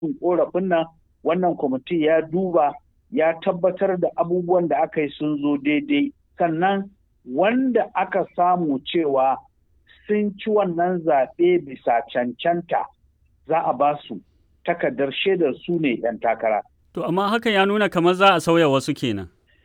korafin nan wannan kwamiti ya duba ya tabbatar da abubuwan da aka yi sun zo daidai sannan wanda aka samu cewa sun ci wannan zaɓe bisa cancanta za a ba su takardar shaidar su ne 'yan takara. To amma hakan ya nuna kamar za a sauya wasu kenan.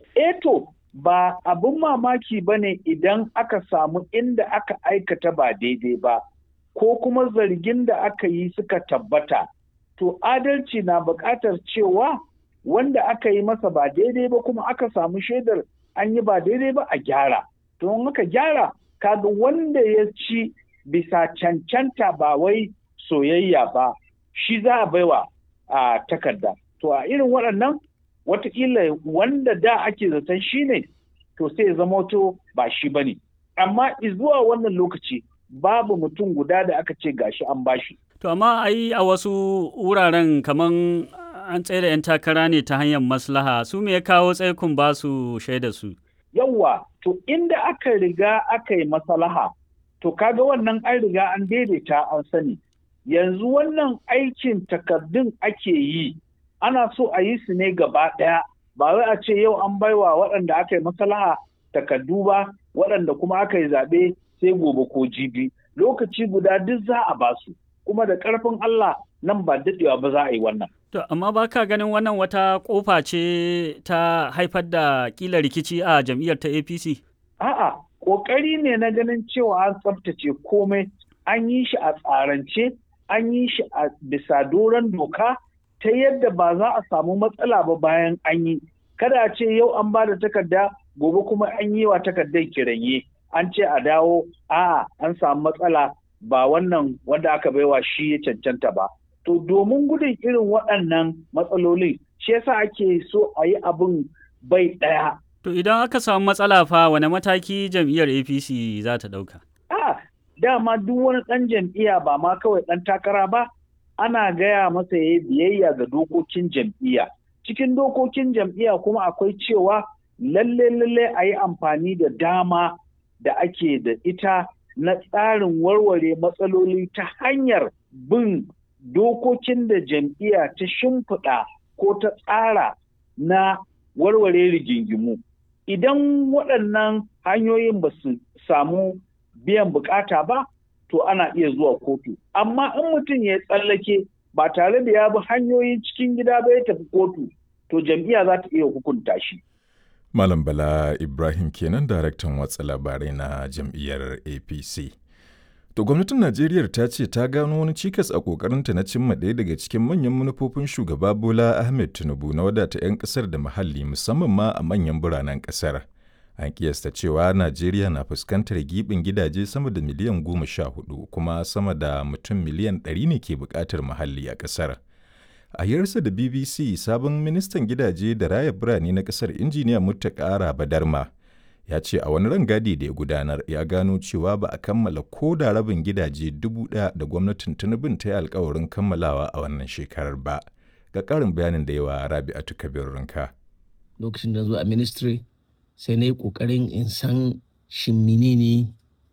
Eto ba abin mamaki ba ne idan aka samu inda aka aikata ba daidai ba ko kuma zargin da aka yi suka tabbata. To adalci na buƙatar cewa wanda aka yi masa ba daidai ba kuma aka samu shaidar an yi ba daidai ba a gyara. To in aka gyara kaga wanda ya ci bisa cancanta ba wai soyayya ba shi za a baiwa a takarda. To a irin waɗannan watakila wanda da ake zaton shi ne to sai zama to ba shi ba ne. Amma zuwa wannan lokaci babu mutum guda da aka ce gashi an bashi. To amma ai a wasu wuraren kaman an tsaye da 'yan takara ne ta hanyar maslaha su me ya kawo tsaikun ba su shaida su. Yawwa, to inda aka riga aka yi maslaha, to kaga wannan an riga an daidaita an sani. Yanzu wannan aikin takardun ake yi, ana so a yi su ne gaba ɗaya, ba wai a ce yau an baiwa waɗanda aka yi maslaha takardu ba, waɗanda kuma aka yi zaɓe sai gobe ko jibi. Lokaci guda duk za a ba su, kuma da ƙarfin Allah nan ba daɗewa ba za a yi wannan. To, amma ba ka ganin wannan wata ƙofa ce ta haifar da ƙila rikici a jam'iyyar ta APC? A'a, ƙoƙari ne na ganin cewa an tsaftace komai, an yi shi a tsarance, an yi shi a bisa doron doka ta yadda ba za a samu matsala ba bayan an yi. Kada a ce yau an ba da takarda, gobe kuma an yi wa takardar kiranye. An ce a dawo, a'a, an samu matsala ba wannan wanda aka baiwa shi ya cancanta ba. To domin gudun irin waɗannan matsalolin shi yasa ake so a yi abin bai ɗaya. To idan aka samu matsala fa wane mataki jam'iyyar APC za ta ɗauka? A dama duk wani ɗan jam'iyya ba ma kawai ɗan takara ba ana gaya masa ya biyayya ga dokokin jam'iyya. Cikin dokokin jam'iyya kuma akwai cewa lalle lalle a yi amfani da dama da ake da ita na tsarin warware matsaloli ta hanyar bin dokokin da jam'iyya ta shimfiɗa ko ta tsara na warware rigingimu. Idan waɗannan hanyoyin ba su samu biyan bukata ba, to ana iya zuwa kotu. Amma in mutum ya tsallake ba tare da ya bi hanyoyin cikin gida ba ya tafi kotu, to jam'iyya za ta iya hukunta shi. Malam Bala Ibrahim kenan daraktan watsa labarai na jam'iyyar APC. To gwamnatin Najeriya ta ce ta gano wani cikas a kokarinta na cimma ɗaya daga cikin manyan manufofin shugaba Bola Ahmed Tinubu na wadata 'yan ƙasar da muhalli musamman ma a manyan biranen ƙasar. An kiyasta cewa Najeriya na fuskantar giɓin gidaje sama da miliyan goma sha hudu kuma sama da mutum miliyan ɗari ne ke buƙatar muhalli a ƙasar. A hirarsa da BBC sabon ministan gidaje da raya birane na ƙasar injiniya Muttaka Badarma ya ce a wani rangadi da ya gudanar ya gano cewa ba a kammala ko da rabin gidaje dubu ɗaya da gwamnatin tinubin ta yi alkawarin kammalawa a wannan shekarar ba ga ƙarin bayanin da yawa rabi'atu kabir rinka lokacin da zo a ministry sai na yi ƙoƙarin in san shin menene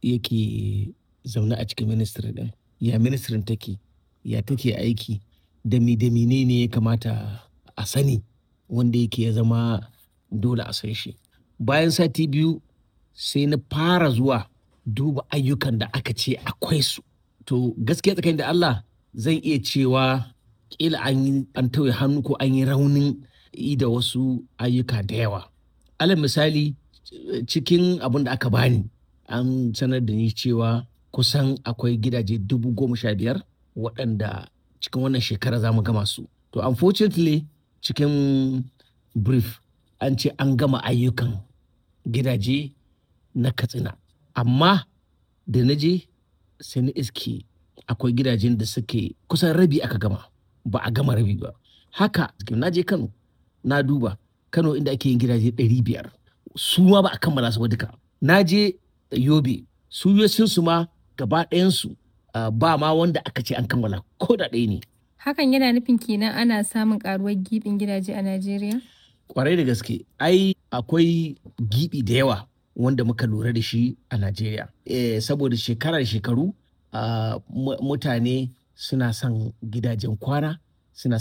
yake zaune a cikin ministry din ya ministry take ya take aiki da mi da menene ya kamata a sani wanda yake ya zama dole a san shi bayan sati biyu sai na fara zuwa duba ayyukan da aka ce akwai su to gaskiya tsakanin da Allah zan iya cewa kila an yi an tauye hannu ko an yi raunin yi da wasu ayyuka da yawa alal misali cikin abin da aka bani an sanar da ni cewa kusan akwai gidaje dubu goma sha biyar waɗanda cikin wannan shekara za mu gama su to unfortunately cikin brief an ce an gama ayyukan gidaje na katsina amma da na je sai na iske akwai gidajen da suke kusan rabi aka gama ba a gama rabi ba haka na je kano na duba kano inda ake yin gidaje 500 su ma ba a kammala su ba duka na je yobe su su ma gaba ɗayansu ba ma wanda aka ce an kammala ko da ɗaya ne Hakan yana nufin kenan ana samun karuwar gibin gidaje a Najeriya? Kwarai da gaske, ai akwai gibi da yawa wanda muka lura da shi a Najeriya. E, saboda shekara da shekaru uh, mutane suna son gidajen kwana